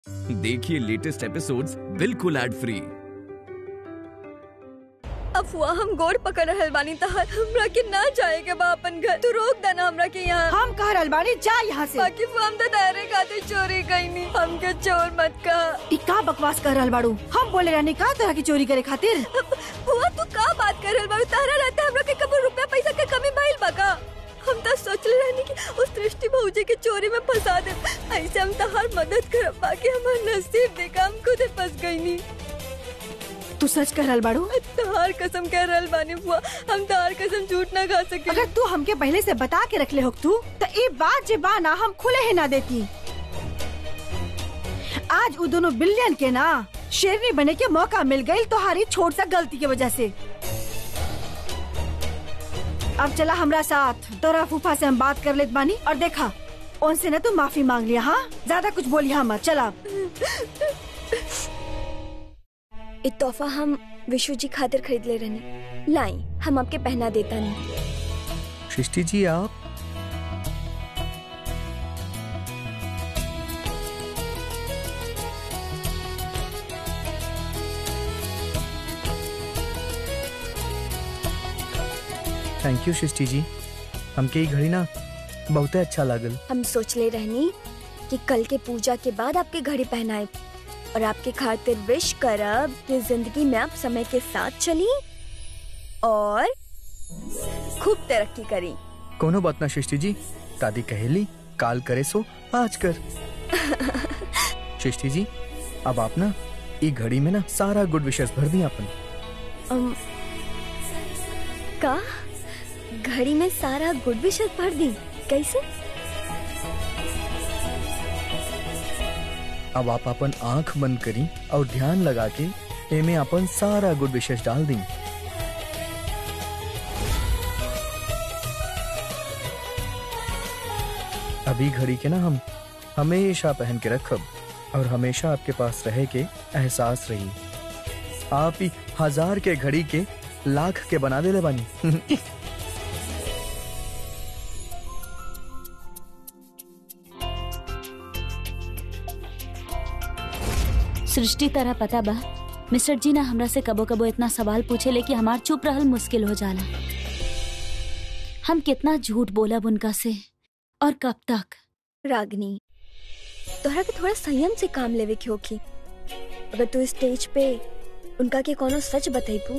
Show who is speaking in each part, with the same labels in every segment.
Speaker 1: देखिए latest episodes बिल्कुल ad free
Speaker 2: अफवाह हम गोड़ पकड़ रहल बानी तहर हमरा के ना जाए के बा अपन घर तू रोक देना हमरा के यहाँ
Speaker 3: हम कह रहल बानी जा यहाँ से
Speaker 2: बाकी हम तो दायरे खातिर चोरी कईनी हमके चोर मत कहा
Speaker 3: ई का बकवास कर रहल बाड़ू हम बोले रहनी का तरह की चोरी करे खातिर
Speaker 2: हुआ तू का बात कर रहल बाड़ू तारा रहता हमरा के कभी रुपया पैसा के कमी भइल बा का हम तो सोच ले रहनी कि उस दृष्टि भौजी के चोरी में फंसा दे ऐसे हम तहार मदद करब बाकी हमार नसीब देखा हम खुदे फंस गईनी
Speaker 3: तू सच कह रहल बाड़ू
Speaker 2: तहार कसम कह रहल बानी बुआ हम तहार कसम झूठ ना खा सके
Speaker 3: अगर तू हमके पहले से बता के रखले हो तू तो ये बात जे बा ना हम खुले ही ना देती आज वो दोनों बिलियन के ना शेरनी बने के मौका मिल गई तुम्हारी छोट सा गलती की वजह से अब चला हमरा साथ तोरा फूफा से हम बात कर लेत बानी और देखा उनसे ना तू माफी मांग लिया हाँ ज्यादा कुछ बोलिया मत चला
Speaker 2: ये तोहफा हम विशु जी खातिर खरीद ले रहनी लाई हम आपके पहना देता नहीं
Speaker 4: सृष्टि जी आप थैंक यू सृष्टि जी हमके ई घड़ी ना बहुते अच्छा लागल
Speaker 2: हम सोच ले रहनी कि कल के पूजा के बाद आपके घड़ी पहनाए और आपके खातिर विश करब कि जिंदगी में आप समय के साथ चली और खूब तरक्की करी
Speaker 4: कोनो बात ना सृष्टि जी दादी कहेली काल करे सो आज कर सृष्टि जी अब आप ना ई घड़ी में ना सारा गुड विशेष भर दी अपन
Speaker 2: अम, का घड़ी में सारा गुड विशेष भर दी कैसे
Speaker 4: अब आप अपन आंख बंद करी और ध्यान लगा के एमे अपन सारा गुड विशेष डाल दी अभी घड़ी के ना हम हमेशा पहन के रखब और हमेशा आपके पास रहे के एहसास रही आप ही हजार के घड़ी के लाख के बना दे बानी
Speaker 5: सृष्टि तरह पता बा मिस्टर जी ना हमरा से कबो कबो इतना सवाल पूछे ले कि हमार चुप रहल मुश्किल हो जाला हम कितना झूठ बोलब उनका से और कब तक
Speaker 2: रागनी तोहरा के थोड़ा संयम से काम लेवे के होखी अगर तू स्टेज पे उनका के कोनो सच बतैबू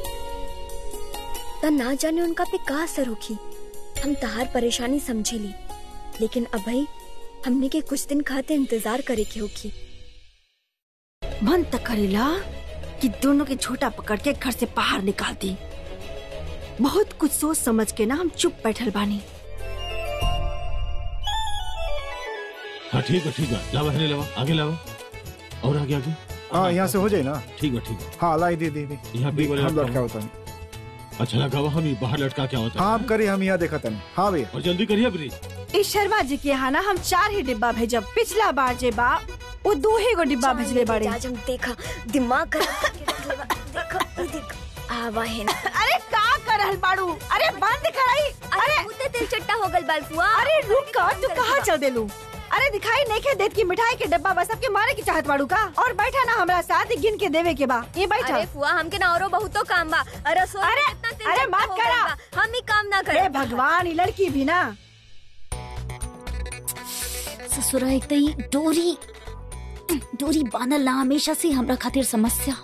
Speaker 2: त ना जाने उनका पे का असर होखी हम तहार परेशानी समझेली लेकिन अभई हमने के कुछ दिन खातिर इंतजार करे के होखी
Speaker 3: मन तक करेला कि दोनों के छोटा पकड़ के घर से बाहर निकाल दी बहुत कुछ सोच समझ के ना हम चुप बैठल बानी
Speaker 6: हाँ ठीक है ठीक है लावा है लावा आगे लावा और आगे आगे
Speaker 7: हाँ यहाँ से हो जाए ना
Speaker 6: ठीक है ठीक है
Speaker 7: हाँ लाई दे दे दे
Speaker 6: यहाँ पे वाले
Speaker 7: हम
Speaker 6: लटका
Speaker 7: लटका होता नहीं
Speaker 6: अच्छा लगा हुआ हम ये बाहर लटका क्या होता
Speaker 7: हाँ आप करिए हम यहाँ देखा तनी हाँ भैया
Speaker 6: और जल्दी करिए ब्री
Speaker 3: इस शर्मा जी के यहाँ ना हम चार ही डिब्बा भेजब पिछला बार जे बा वो दो ही गो डिब्बा भेजले बाड़े
Speaker 2: आज हम देखा दिमाग खराब करके रख लेबा। देखा ई देखा आवा है ना
Speaker 3: अरे का कर रहल बाड़ू अरे बंद कराई
Speaker 2: अरे मुद्दे तेल चट्टा हो गल बालफुआ
Speaker 3: अरे रुक का तू कहाँ चल देलू अरे दिखाई नहीं के देत की मिठाई के डब्बा बस सबके मारे की चाहत बाड़ू का और बैठा ना हमरा साथ गिन के देवे के बा ये बैठा
Speaker 2: अरे फुआ हमके ना औरो बहुतो काम बा अरे रसोई में
Speaker 3: अरे,
Speaker 2: कितना तेल
Speaker 3: अरे
Speaker 2: चट्टा
Speaker 3: मत
Speaker 2: हो गइल
Speaker 3: करा।
Speaker 2: बा। हम ही काम ना
Speaker 3: अरे
Speaker 2: करे
Speaker 3: भगवान ये लड़की भी ना
Speaker 5: ससुरा एक तई डोरी डोरी बांधल ना हमेशा से हमरा खातिर समस्या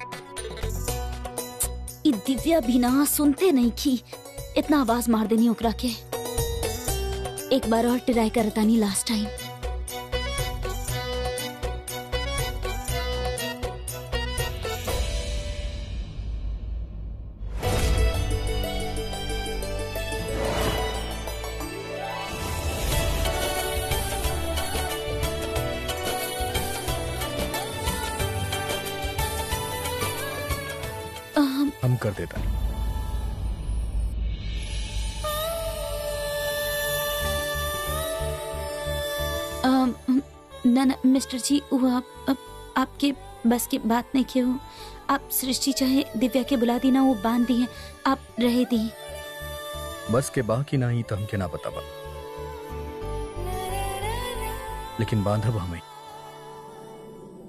Speaker 5: ई दिव्या भी ना सुनते नहीं की इतना आवाज मार देनी ओकरा के एक बार और ट्राई करतानी लास्ट टाइम अहम,
Speaker 4: हम कर देता
Speaker 5: अम, न न मिस्टर जी वो आप, आप आपके बस की बात नहीं किए हो आप सृष्टि चाहे दिव्या के बुला दी ना वो बांध दी है आप रहे दी
Speaker 4: बस के बाकी ना ही तो हमके ना पता बा लेकिन बांधब हमें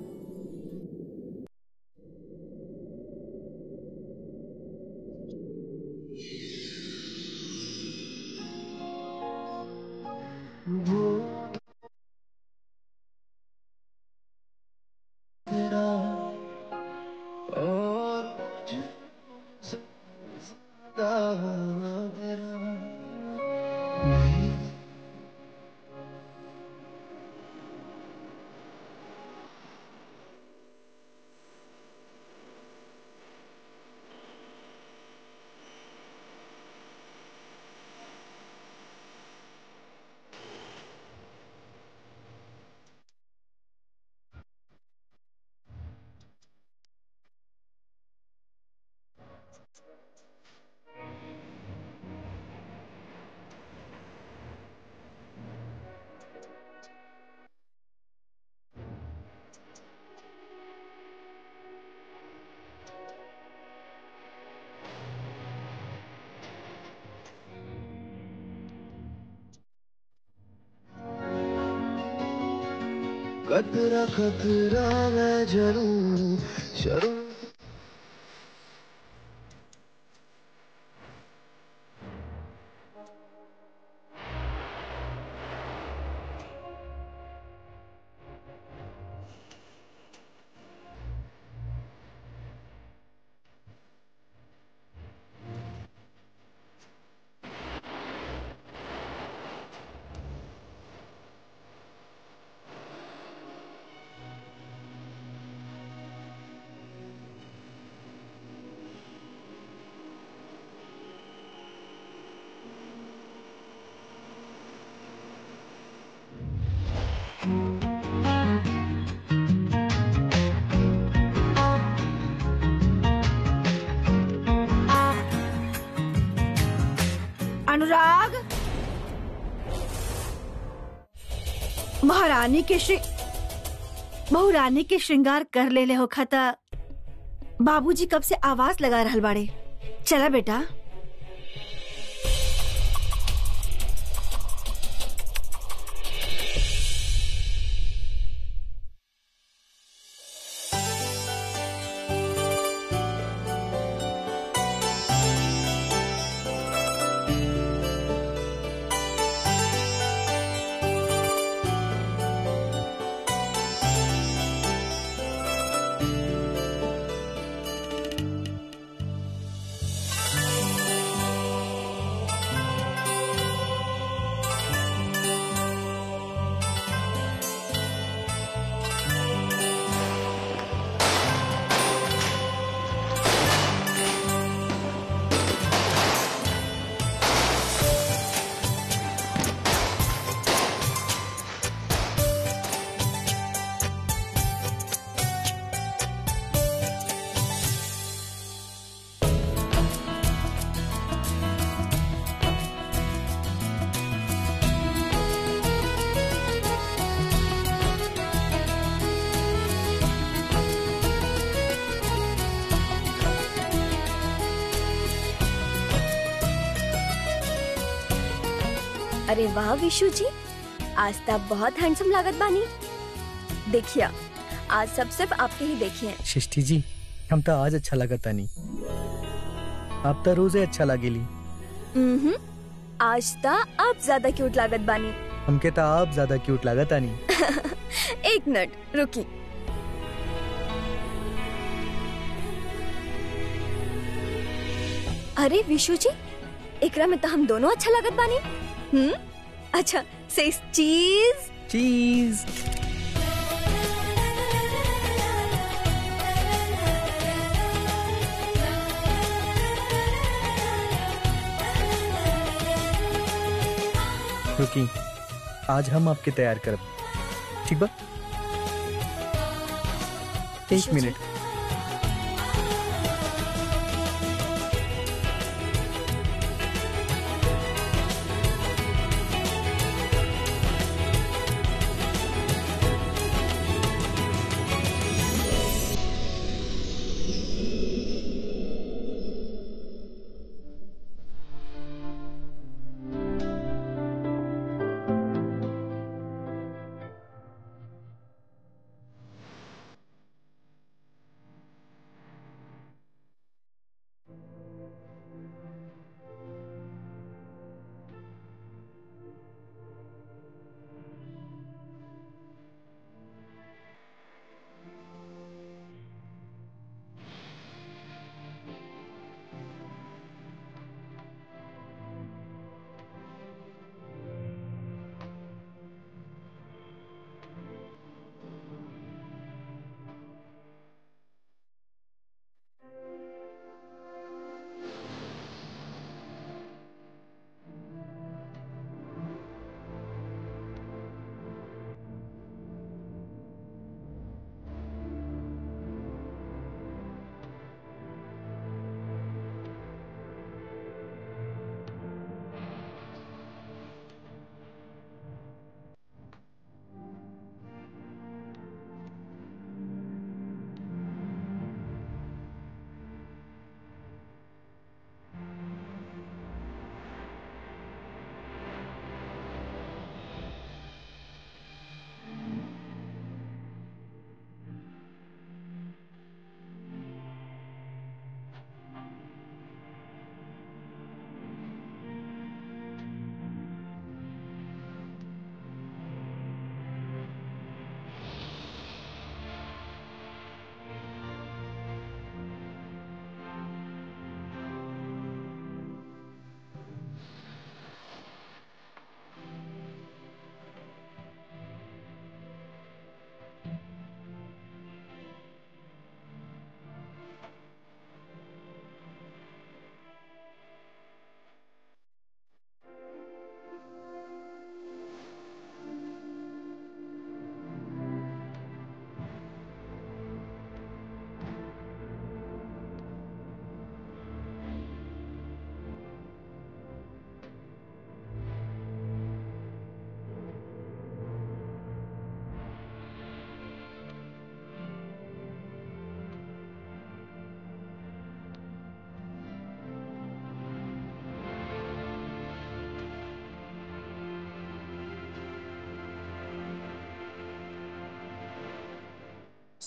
Speaker 8: खतरा खतरा मैं जरूं शर्म
Speaker 3: अनुराग महारानी के श्री बहुरानी के श्रृंगार कर ले ले हो खता बाबूजी कब से आवाज लगा रहल बाड़े चला बेटा
Speaker 2: अरे वाह विशु जी आज तो आप बहुत हैंडसम लागत बानी देखिए आज सब सिर्फ आपके ही देखिए
Speaker 4: सृष्टि जी हम तो आज अच्छा लगा तानी आप तो रोजे अच्छा लागेली
Speaker 2: हम्म आज तो आप ज्यादा क्यूट लागत बानी
Speaker 4: हमके तो आप ज्यादा क्यूट लगा तानी
Speaker 2: एक मिनट रुकी अरे विशु जी एकरा में तो हम दोनों अच्छा लागत बानी हम्म अच्छा से चीज
Speaker 4: चीज रुकी आज हम आपके तैयार करब ठीक बा एक
Speaker 2: विशु जी।
Speaker 4: मिनट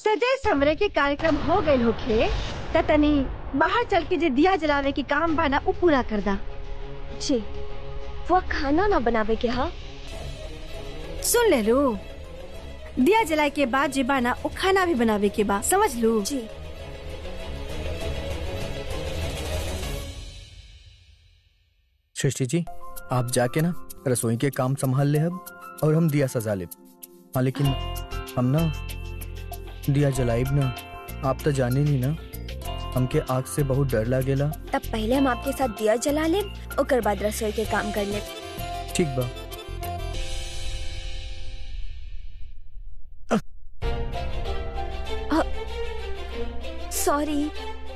Speaker 3: सजे समरे के कार्यक्रम हो गए होखे त तनी बाहर चल के जे दिया जलावे के काम बा ना उ पूरा कर दा
Speaker 2: जी वो खाना ना बनावे के हा
Speaker 3: सुन ले लो दिया जलाए के बाद जे बा ना उ खाना भी बनावे के बा समझ लू
Speaker 2: जी
Speaker 4: सृष्टि जी आप जाके ना रसोई के काम संभाल ले अब और हम दिया सजा ले हाँ लेकिन हम ना दिया जलाइब ना आप तो जाने नहीं ना हमके आग से बहुत डर लागेला
Speaker 2: तब पहले हम आपके साथ दिया जला ले ओकर बाद रसोई के काम कर ले
Speaker 4: ठीक बा
Speaker 2: सॉरी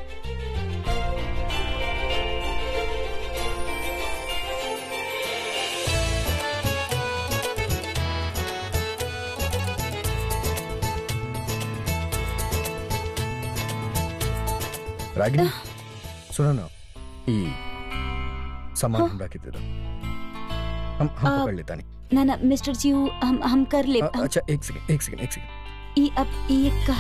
Speaker 4: रागिनी सुनो ना ई सामान हमरा के दे दो हम हम
Speaker 5: आ,
Speaker 4: पकड़ लेता नहीं
Speaker 5: ना ना मिस्टर जी उ हम हम कर ले
Speaker 4: अ- अच्छा एक सेकंड एक सेकंड एक सेकंड
Speaker 5: ई अब ई का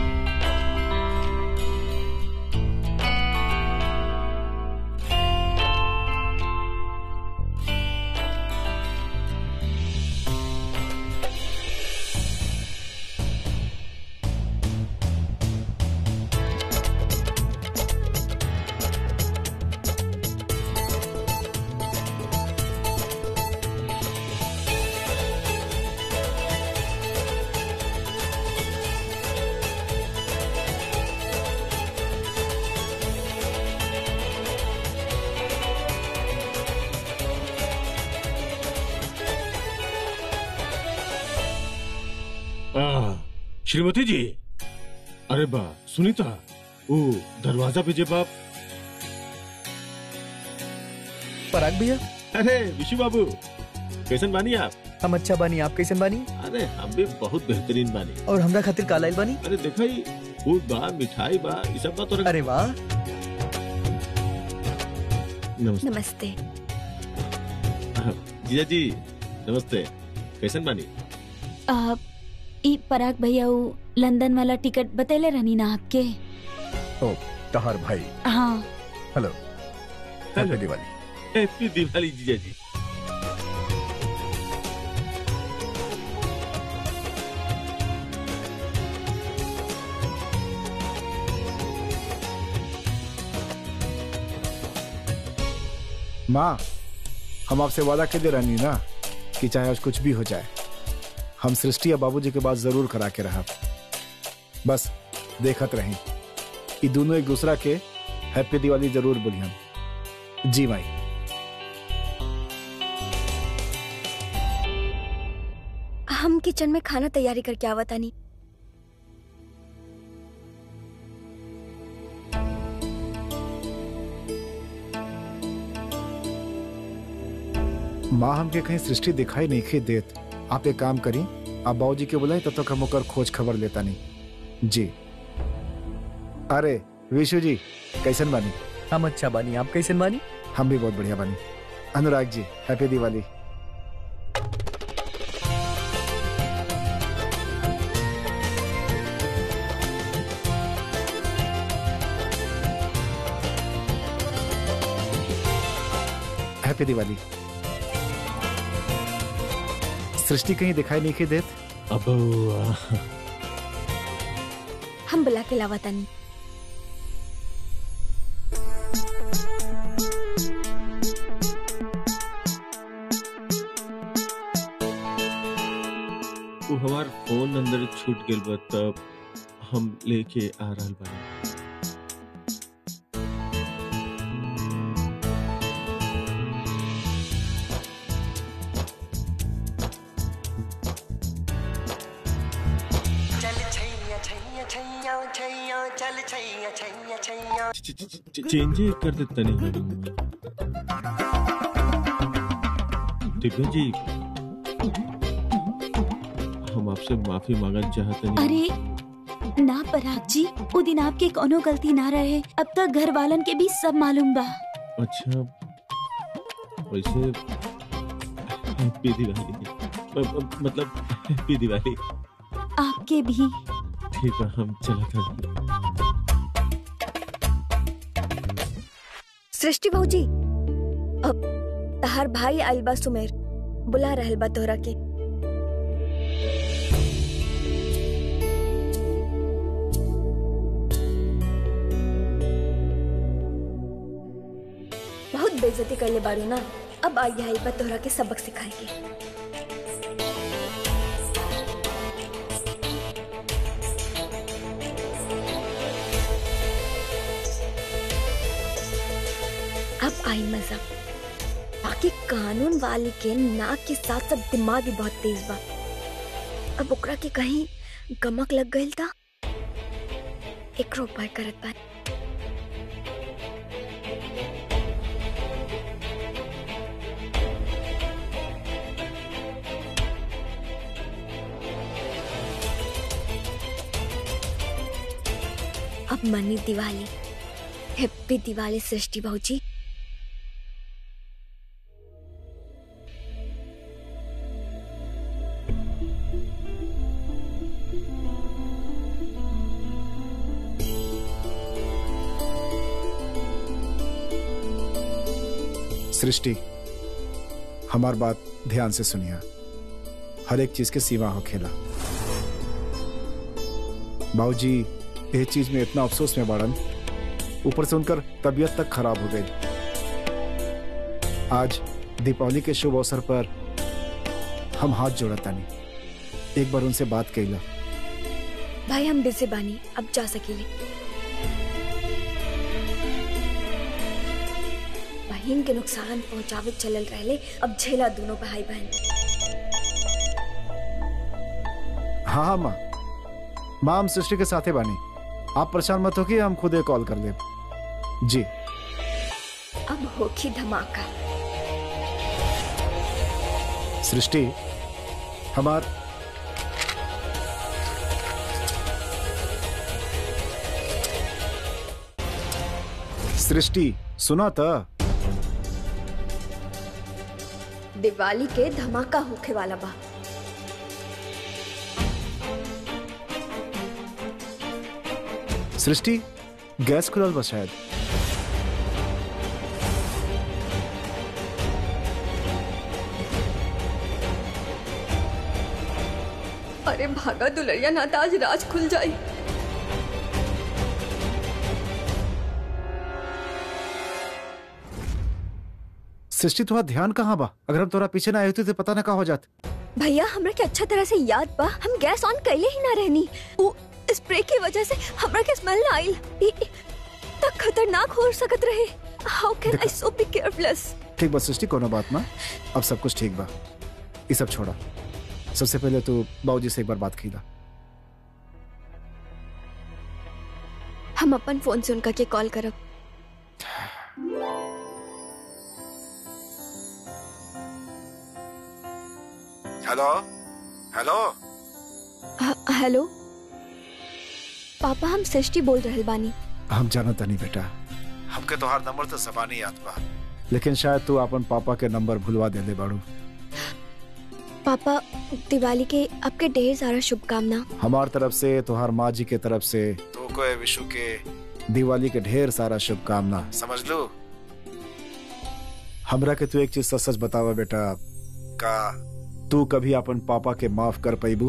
Speaker 6: आ, श्रीमती जी अरे बा सुनीता वो दरवाजा पे जे बाप
Speaker 4: पराग भैया
Speaker 6: अरे विशु बाबू कैसन बानी आप
Speaker 4: हम अच्छा बानी आप कैसे बानी
Speaker 6: अरे हम भी बहुत बेहतरीन बानी
Speaker 4: और हमरा खातिर कालाइल बानी
Speaker 6: अरे देखा ही फूड बा मिठाई बा ये सब बा तो
Speaker 4: अरे वाह
Speaker 6: नमस्ते
Speaker 2: नमस्ते
Speaker 6: जीजा जी नमस्ते कैसन बानी
Speaker 5: आ, ई पराग भैया उ लंदन वाला टिकट बतेले रहनी ना आपके
Speaker 4: ओ तहार भाई
Speaker 5: हाँ
Speaker 4: hello happy Diwali
Speaker 6: happy Diwali जीजा जी
Speaker 7: माँ हम आपसे वादा के दे रहनी ना कि चाहे आज कुछ भी हो जाए हम सृष्टि या बाबूजी के बात जरूर करा के रहा बस देखत रही ये दोनों एक दूसरा के हैप्पी दिवाली जरूर बोली हम जी माई
Speaker 2: हम किचन में खाना तैयारी करके आवा तानी
Speaker 7: माँ हमके कहीं सृष्टि दिखाई नहीं खे देत आप एक काम करी आप बाबूजी के बुलाई तब तक हम ओकर खोज खबर लेता नहीं जी अरे विशु जी कैसन बानी
Speaker 4: हम अच्छा बानी आप कैसे बानी
Speaker 7: हम भी बहुत बढ़िया बानी अनुराग जी हैप्पी दिवाली हैप्पी दिवाली सृष्टि कहीं दिखाई नहीं के देत
Speaker 6: अब आ,
Speaker 2: हम बुला के लावा तानी
Speaker 6: वो हमार फोन अंदर छूट गेल बा तब हम लेके आ रहल बानी च- च- च- चेंज ही कर देता नहीं दिव्या जी हम आपसे माफी मांगना चाहते नहीं
Speaker 5: अरे ना पराग जी वो दिन आपके कोनो गलती ना रहे अब तक घर वालन के भी सब मालूम बा
Speaker 6: अच्छा वैसे हैप्पी दिवाली अ- अ- मतलब हैप्पी दिवाली
Speaker 5: आपके भी
Speaker 6: ठीक है हम चला था
Speaker 2: सृष्टि भाऊजी अब तहार भाई आइल बा सुमेर बुला रहल बा तोहरा के बहुत बेइज्जती करले बारू ना अब आई आइल बा तोहरा के सबक सिखाए के अब आई मजा बाकी कानून वाले के नाक के साथ साथ दिमाग भी बहुत तेज बा अब ओकरा के कहीं गमक लग गई था एक उपाय करत बा अब मनी दिवाली हैप्पी दिवाली सृष्टि भाऊजी
Speaker 7: सृष्टि हमार बात ध्यान से सुनिया हर एक चीज के सीमा हो खेला बाबूजी ये चीज में इतना अफसोस में बाड़न ऊपर से उनकर तबीयत तक खराब हो गई आज दीपावली के शुभ अवसर पर हम हाथ जोड़ता नहीं एक बार उनसे बात कैला
Speaker 2: भाई हम बिजी बानी अब जा सकेले बहन के नुकसान पहुंचावे चलल रहले अब झेला दोनों भाई बहन
Speaker 7: हाँ हाँ माँ माँ हम सृष्टि के साथे बानी आप परेशान मत हो कि हम खुद कॉल कर ले जी
Speaker 2: अब होखी धमाका
Speaker 7: सृष्टि हमार सृष्टि सुना था
Speaker 2: दिवाली के धमाका होखे वाला बा
Speaker 7: सृष्टि गैस खुलल बा शायद
Speaker 2: अरे भागा दुलरिया ना तो आज राज खुल जाई
Speaker 7: सृष्टि तुम्हारा ध्यान कहाँ बा अगर हम तोरा पीछे ना आए होते तो पता ना का हो जात
Speaker 2: भैया हमरा के अच्छा तरह से याद बा हम गैस ऑन कैले ही ना रहनी वो स्प्रे की वजह से हमरा के स्मेल ना आइल ई- ई- तक खतरनाक हो सकत रहे how can I so be careless
Speaker 7: ठीक बा सृष्टि कोनो बात ना अब सब कुछ ठीक बा ये सब छोड़ा सबसे पहले तो बाबूजी से एक बार बात कीला
Speaker 2: हम अपन फोन से उनका के कॉल करब
Speaker 7: हेलो हेलो
Speaker 2: ह- हेलो पापा हम सृष्टि बोल रहल बानी
Speaker 7: हम जानत नहीं बेटा हमके तोहार नंबर तो जबानी याद बा लेकिन शायद तू अपन पापा के नंबर भुलवा दे दे बाड़ू
Speaker 2: पापा दिवाली के आपके ढेर सारा शुभकामना
Speaker 7: हमार तरफ से तोहार माँ जी के तरफ से तो को विशु के दिवाली के ढेर सारा शुभकामना समझ लो हमरा के तू एक चीज सच सच बतावा बेटा का तू कभी अपन पापा के माफ कर पैबू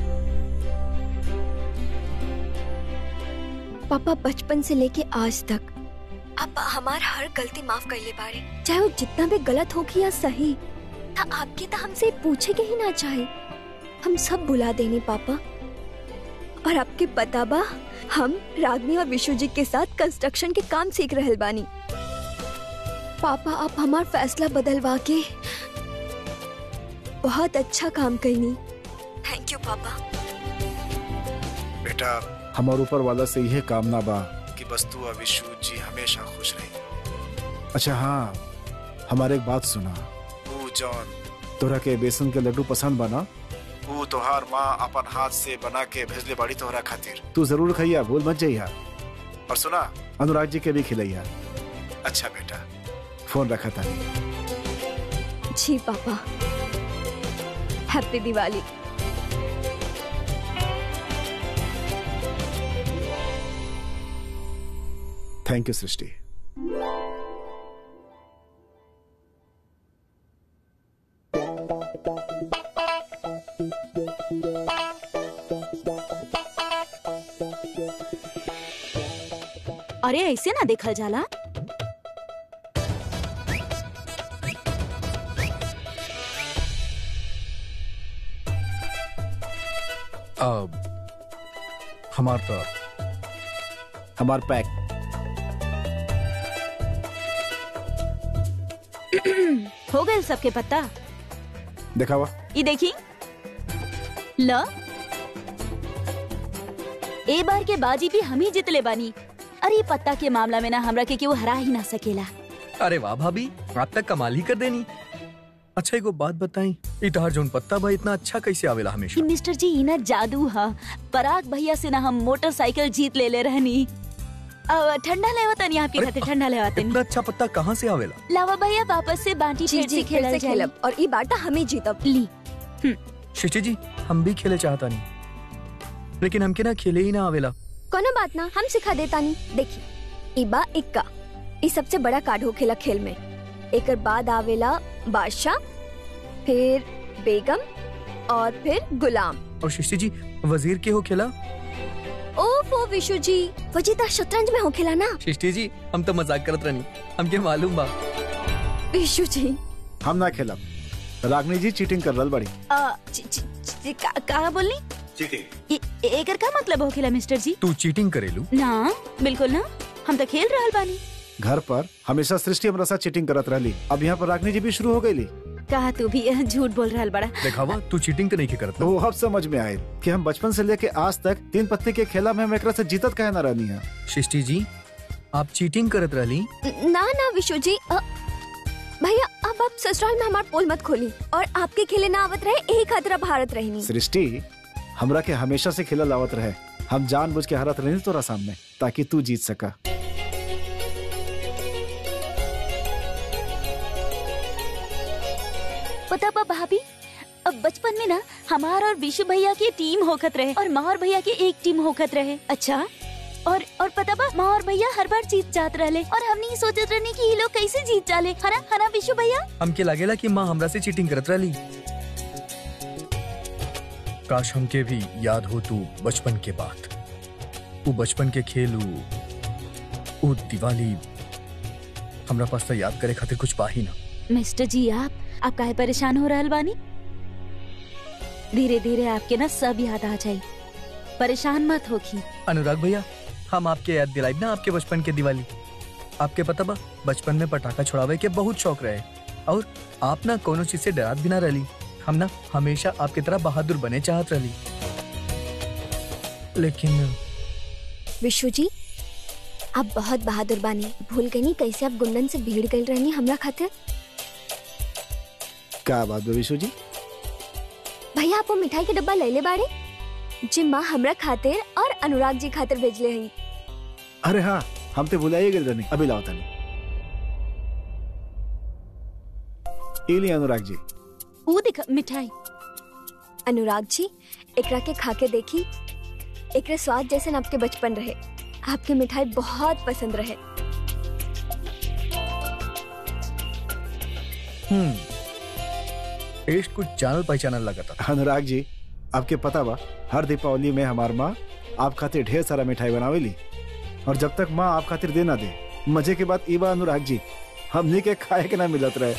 Speaker 2: पापा बचपन से लेके आज तक आप हमार हर गलती माफ कर ले बारे चाहे वो जितना भी गलत होगी या सही था आपके तो हमसे पूछे के ही ना चाहे हम सब भुला देने पापा और आपके पता बा हम रागनी और विशु जी के साथ कंस्ट्रक्शन के काम सीख रहल बानी पापा आप हमार फैसला बदलवा के बहुत अच्छा काम करनी थैंक यू पापा
Speaker 7: बेटा हमार ऊपर वाला से यह कामना बा कि बस तू और विशु जी हमेशा खुश रही अच्छा हाँ हमारे एक बात सुना ऊ जॉन तोरा के बेसन के लड्डू पसंद बना ऊ तोहार माँ अपन हाथ से बना के भेजले बाड़ी तोहरा खातिर तू जरूर खइया भूल मत जइया और सुना अनुराग जी के भी खिलैया अच्छा बेटा फोन रखा था
Speaker 2: जी पापा happy Diwali
Speaker 7: thank you Srishti
Speaker 5: अरे ऐसे ना देखल जाला
Speaker 4: अब हमार तो
Speaker 7: हमार पैक
Speaker 5: हो गए सबके पत्ता
Speaker 7: देखा हुआ
Speaker 5: ये देखी ल ए बार के बाजी भी हम ही जितले बानी अरे पत्ता के मामला में ना हमरा के केहू हरा ही ना सकेला
Speaker 4: अरे वाह भाभी आप तक कमाल ही कर देनी अच्छा एगो बात बताई इतहार जोन पत्ता भाई इतना अच्छा कैसे आवेला
Speaker 5: कि
Speaker 4: हमेशा
Speaker 5: मिस्टर जी इना जादू हा पराग भैया से ना हम मोटरसाइकिल जीत ले ले रहनी अब ठंडा लेवा तनी आपके
Speaker 4: अरे,
Speaker 5: खातिर ठंडा लेवा तनी
Speaker 4: इतना अच्छा पत्ता कहाँ से आवेला
Speaker 5: लावा भैया वापस से बांटी
Speaker 2: जी
Speaker 5: फिर
Speaker 2: जी
Speaker 5: से
Speaker 2: फिर
Speaker 5: खेलल
Speaker 2: से
Speaker 5: जाई।
Speaker 2: खेलब और ई बाटा हम ही जीतब
Speaker 5: ली
Speaker 4: शिष्टी जी हम भी खेले चाहता नहीं लेकिन हमके ना खेले ही ना आवेला
Speaker 2: कोनो बात ना हम सिखा देता नहीं देखी ई बा इक्का ई सबसे बड़ा कार्ड होखेला खेल में एकर बाद आवेला बादशाह फिर बेगम और फिर गुलाम
Speaker 4: और शिष्टी जी वजीर के हो खेला
Speaker 2: ओफो विशु जी वजीता शतरंज में होखेला ना
Speaker 4: शिष्टी जी हम तो मजाक करत रहनी हमके मालूम बा
Speaker 2: विशु जी
Speaker 7: हम ना खेलब रागनी जी चीटिंग कर रहा बड़ी
Speaker 5: आ, ची- ची- ची- का, का बोलनी ए- एकर का मतलब होखेला मिस्टर जी
Speaker 4: तू चीटिंग करेलू
Speaker 5: ना बिल्कुल ना हम तो खेल रहल बानी
Speaker 7: घर पर हमेशा सृष्टि हमरा साथ चीटिंग करत रहली अब यहाँ पर रागनी जी भी शुरू हो गई
Speaker 5: कहा तू भी अ, झूठ बोल रहल बड़ा
Speaker 4: देखावा तू चीटिंग तो नहीं के करत
Speaker 7: तो वो अब समझ में आये कि हम बचपन से लेके आज तक तीन पत्ते के खेला में हम एकरा से जीतत काहे ना रहनी है
Speaker 4: शिष्टी जी आप चीटिंग करत रहली
Speaker 2: ना ना विशु जी अ, भैया अब आप ससुराल में हमार पोल मत खोली और आपके खेले ना आवत रहे एक खतरा भारत रहनी
Speaker 7: सृष्टि हमरा के हमेशा से खेला लावत रहे हम जानबूझ के हारत रही तोरा सामने ताकि तू जीत सका
Speaker 5: पता बा भाभी अब बचपन में ना हमार और विशु भैया की टीम होखत रहे और माँ और भैया की एक टीम होखत रहे अच्छा और और पता बा माँ और भैया हर बार जीत जात रहले और हमने ये सोचत रहनी कि ये लोग कैसे जीत जाले हना हना विशु भैया
Speaker 4: हमके लागेला कि माँ हमरा से चीटिंग करत रहली काश हमके भी याद हो तू बचपन के बात वो बचपन के खेल ऊ वो दिवाली हमरा पास तो याद करे खातिर कुछ बा ही ना
Speaker 5: मिस्टर जी आप आप काहे परेशान हो रहल बानी धीरे धीरे आपके ना सब याद आ जाई परेशान मत होखी
Speaker 4: अनुराग भैया हम आपके याद दिलाई ना आपके बचपन के दिवाली आपके पता बा बचपन में पटाखा छुड़ावे के बहुत शौक रहे और आप ना कोनो चीज से डरात भी ना रहली हम ना हमेशा आपकी तरह बहादुर बने चाहत रहली लेकिन
Speaker 2: विशु जी आप बहुत बहादुर बानी भूल गई नहीं कैसे आप गुंडन से भीड़ गई रहनी हमरा खातिर
Speaker 7: क्या बात बा विशु जी
Speaker 2: भैया आप वो मिठाई के डब्बा ले ले बाड़े जी माँ हमरा खातिर और अनुराग जी खातिर भेजले हई
Speaker 7: अरे हाँ हम तो भुलाइए गए रहनी अभी लाओ तनी ई ली अनुराग जी
Speaker 5: वो दिखा मिठाई
Speaker 2: अनुराग जी एकरा के खा के देखी एकरे स्वाद जैसे न आपके बचपन रहे आपके मिठाई बहुत पसंद रहे
Speaker 4: हम्म टेस्ट कुछ जानल पहचानल लगा था
Speaker 7: अनुराग जी आपके पता बा हर दीपावली में हमार माँ आप खातिर ढेर सारा मिठाई बनावेली और जब तक माँ आप खातिर दे ना दे मजे के बाद ईबा अनुराग जी हमनी के खाए के ना मिलत रहे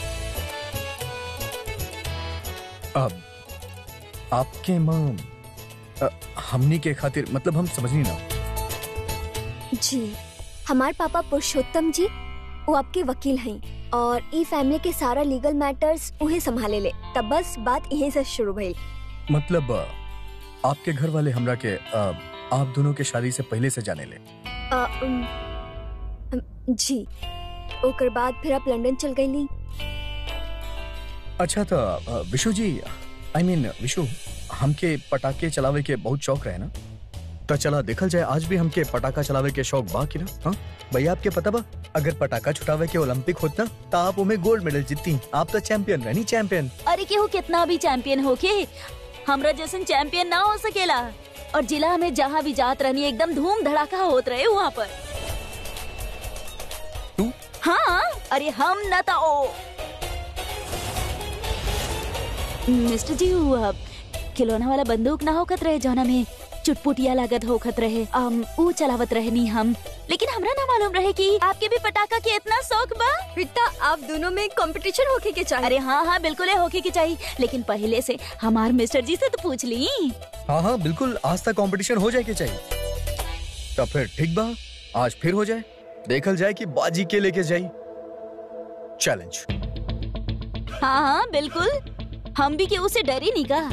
Speaker 4: अब आपके माँ अ, हमनी के खातिर मतलब हम समझनी ना
Speaker 2: जी हमार पापा पुरुषोत्तम जी वो आपके वकील हैं और ई फैमिली के सारा लीगल मैटर्स उन्हें संभाले ले तब बस बात यहीं से शुरू भई
Speaker 4: मतलब अ, आपके घर वाले हमरा के अ, आप दोनों के शादी से पहले से जाने ले
Speaker 2: अ, उम, अम, जी ओकर बाद फिर आप लंदन चल गई ली
Speaker 4: अच्छा तो अ, विशु जी आई मीन विशु हमके पटाखे चलावे के बहुत शौक रहे ना तो चला देखल जाए आज भी हमके पटाखा चलावे के शौक बा कि ना हाँ भैया आपके पता बा अगर पटाखा छुटावे के ओलंपिक होत ना तो आप उमें गोल्ड मेडल जीतती आप तो चैंपियन रहनी चैंपियन
Speaker 5: अरे केहू कितना भी चैंपियन होके हमरा जैसन चैंपियन ना हो सकेला और जिला में जहाँ भी जात रहनी एकदम धूम धड़ाका होत रहे वहाँ पर हाँ अरे हम न तो ओ मिस्टर जी वो अ, खिलौना वाला बंदूक ना होखत रहे जौना में चुटपुटिया लागत होखत रहे um, ऊ चलावत रहे नी हम लेकिन हमरा ना मालूम रहे कि आपके भी पटाखा के इतना शौक बा
Speaker 2: बेटा आप दोनों में कंपटीशन होके के चाहिए
Speaker 5: अरे हाँ हाँ बिल्कुल है होके की चाहिए लेकिन पहले से हमार मिस्टर जी से तो पूछ ली
Speaker 4: हाँ हाँ बिल्कुल आज तक कंपटीशन हो जाए के चाहिए तो फिर ठीक बा आज फिर हो जाए देखल जाए कि बाजी के लेके जाई चैलेंज
Speaker 5: हाँ हाँ बिल्कुल हम भी केहू से डरी नहीं का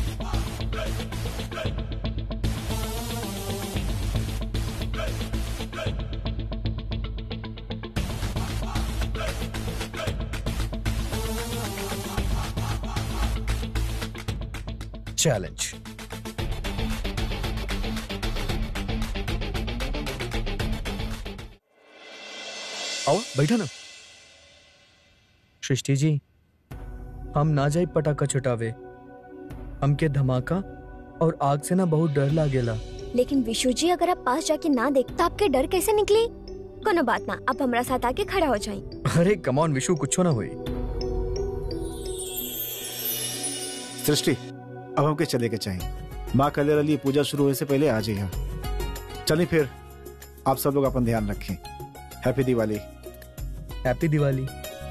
Speaker 4: चैलेंज आओ बैठा ना सृष्टि जी हम ना जाए पटाखा छुटावे हमके धमाका और आग से ना बहुत डर लागेला
Speaker 2: लेकिन विशु जी अगर आप पास जाके ना देख तो आपके डर कैसे निकले कोनो बात ना आप हमारा साथ आके खड़ा हो जाए
Speaker 4: अरे कमॉन विशु कुछ ना हुई
Speaker 7: सृष्टि अब हमके चले के चाहिए माँ कलेर अली पूजा शुरू होने से पहले आ जाइए चलिए फिर आप सब लोग अपन ध्यान रखें हैप्पी दिवाली
Speaker 4: हैप्पी दिवाली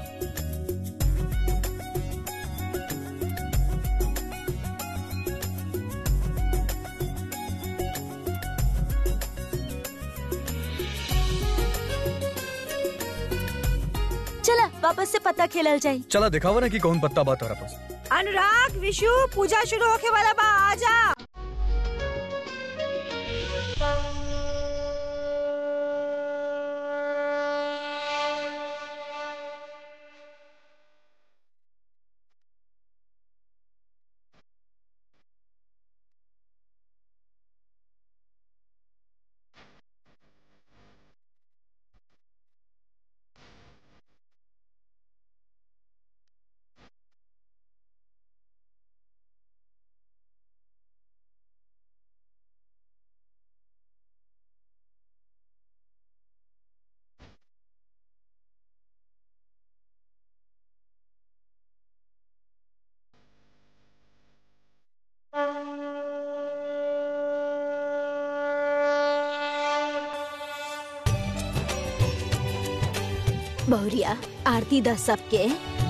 Speaker 5: चला वापस से पत्ता खेलल जाए
Speaker 4: चला दिखावा ना कि कौन पत्ता बात हो रहा पास
Speaker 3: अनुराग विशु पूजा शुरू होके वाला बा आजा
Speaker 5: बहुरिया आरती दस सबके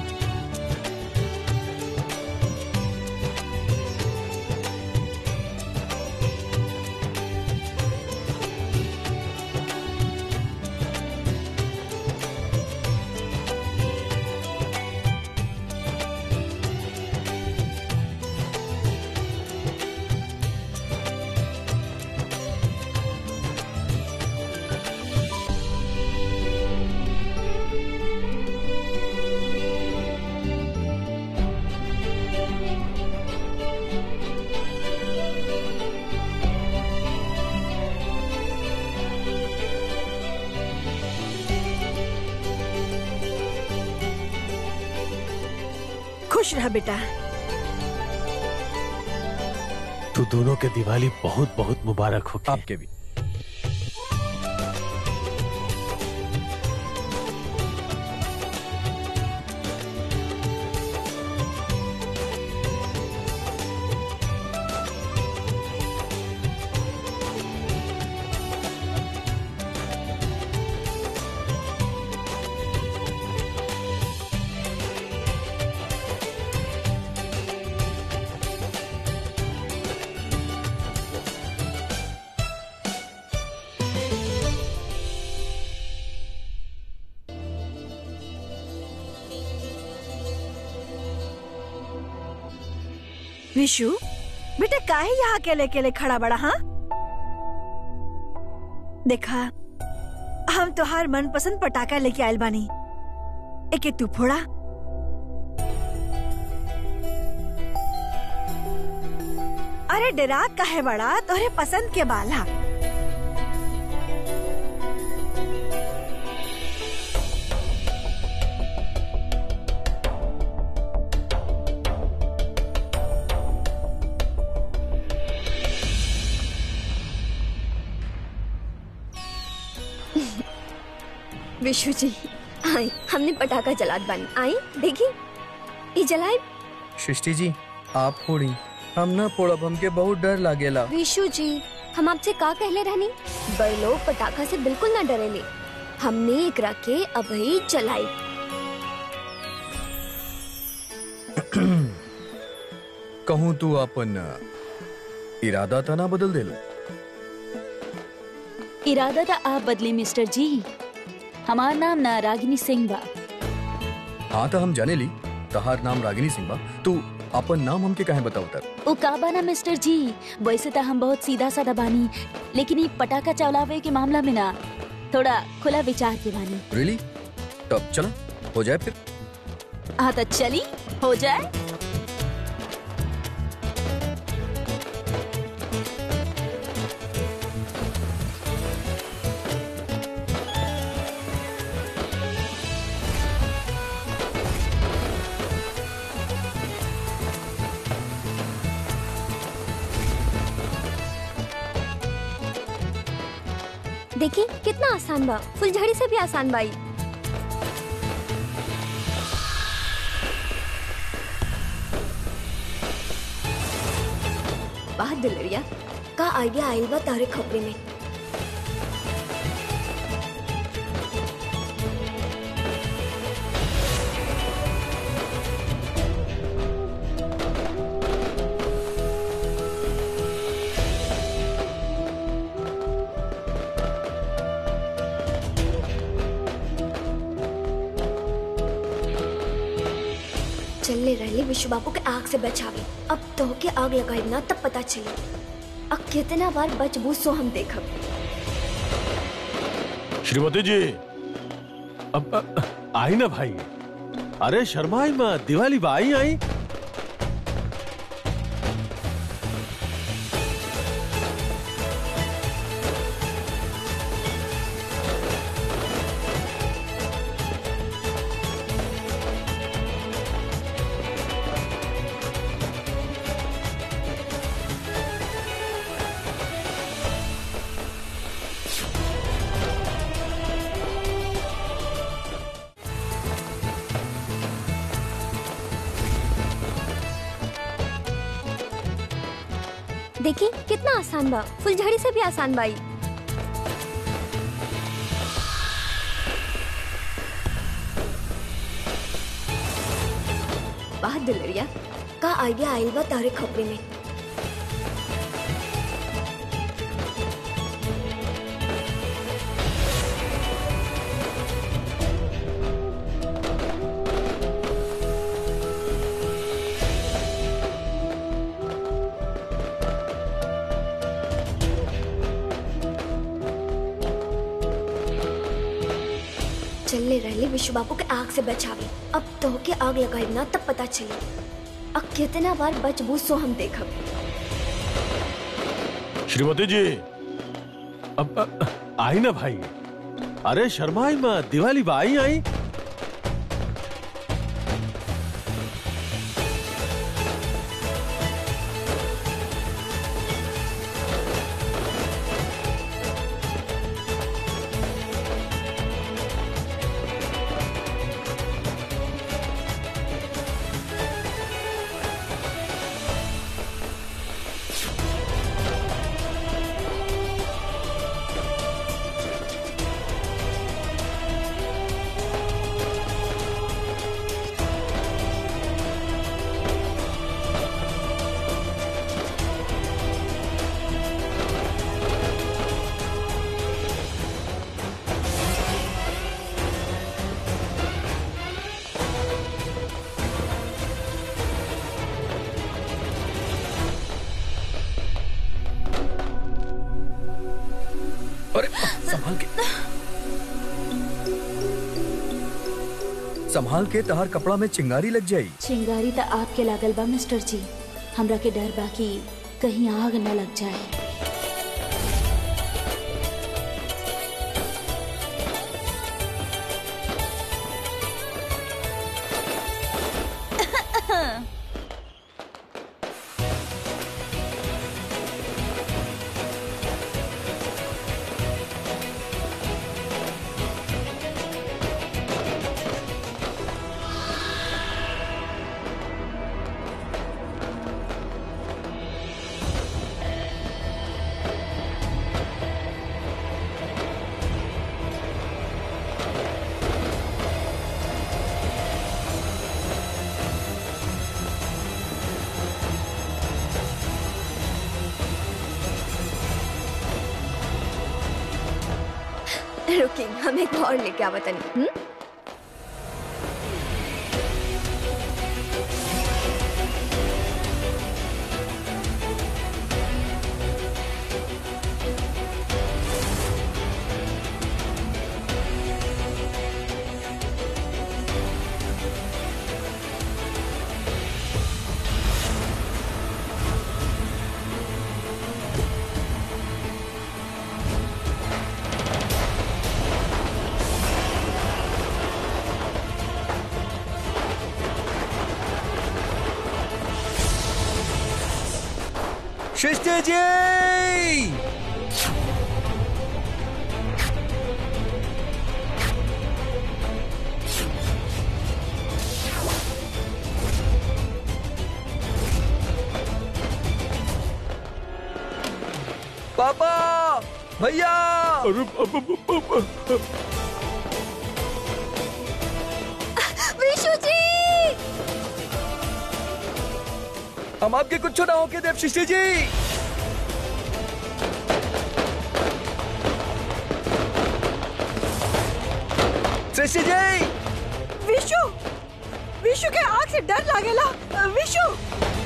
Speaker 3: खुश रह बेटा
Speaker 9: तू दोनों के दिवाली बहुत बहुत मुबारक हो
Speaker 4: आपके भी
Speaker 3: विशु बेटा काहे यहाँ अकेले अकेले खड़ा बड़ा हाँ देखा हम तोहार मनपसंद पटाखा लेके आयल बानी एके तू फोड़ा अरे डरा काहे बड़ा तोहरे पसंद के बाला
Speaker 2: विशु जी आई हमने पटाखा जलात बानी आई देखी ई जलाए
Speaker 4: सृष्टि जी आप फोड़ी हम ना फोड़ब हमके बहुत डर लागेला
Speaker 2: विशु जी हम आपसे का कहले रहनी बड़े लोग पटाखा से बिल्कुल ना डरेले हमने एकरा के अभी जलाई
Speaker 4: कहूँ तू अपन इरादा ता ना बदल देलो
Speaker 5: इरादा था आप बदले मिस्टर जी हमार नाम ना रागिनी सिंह बा
Speaker 4: हाँ तो हम जाने ली तहार नाम रागिनी सिंह बा तू अपन नाम हमके काहे बताओ तर
Speaker 5: ओ का बाना मिस्टर जी वैसे तो हम बहुत सीधा साधा बानी लेकिन ये पटाखा चलावे के मामला में ना थोड़ा खुला विचार के बानी
Speaker 4: रियली तब चला हो जाए फिर
Speaker 5: हाँ तो चली हो जाए
Speaker 2: देखी कितना आसान बा फुलझड़ी से भी आसान बाई वाह दुलरिया का आइडिया आइल बा तारे खपरे में चलने रहले विश्व बाबू के आग से बचावे अब तो के आग लगाई ना तब पता चली अब कितना बार बच बूझ सो हम देखब
Speaker 9: श्रीमती जी अब अ, आई ना भाई अरे शर्माई मत दिवाली बा आई आई
Speaker 2: देखी कितना आसान बा फुलझड़ी से भी आसान बाई वाह दुलरिया का आइडिया आइल बा तारे खपरे में चलने रहले विश्व बाबू के आग से बचावे अब तो के आग लगाई ना तब पता चली अब कितना बार बच बूझ सो हम देखब
Speaker 9: श्रीमती जी अब अ, आई ना भाई अरे शर्माई मत दिवाली बा आई आई
Speaker 4: अरे संभाल के संभाल के तहार कपड़ा में चिंगारी लग जाई
Speaker 5: चिंगारी तो आपके लागल बा मिस्टर जी हमरा के डर बा कि कहीं आग न लग जाए
Speaker 2: रुकी हम एक और लेके आवा तनी हम्म?
Speaker 4: सृष्टि जी पापा भैया
Speaker 6: अरे अब- अब- अब- अब-
Speaker 2: विशु जी
Speaker 4: हम आपके कुछ ना होके देव सृष्टि जी सृष्टि जी
Speaker 3: विशु विशु के आँख से डर लागेला विशु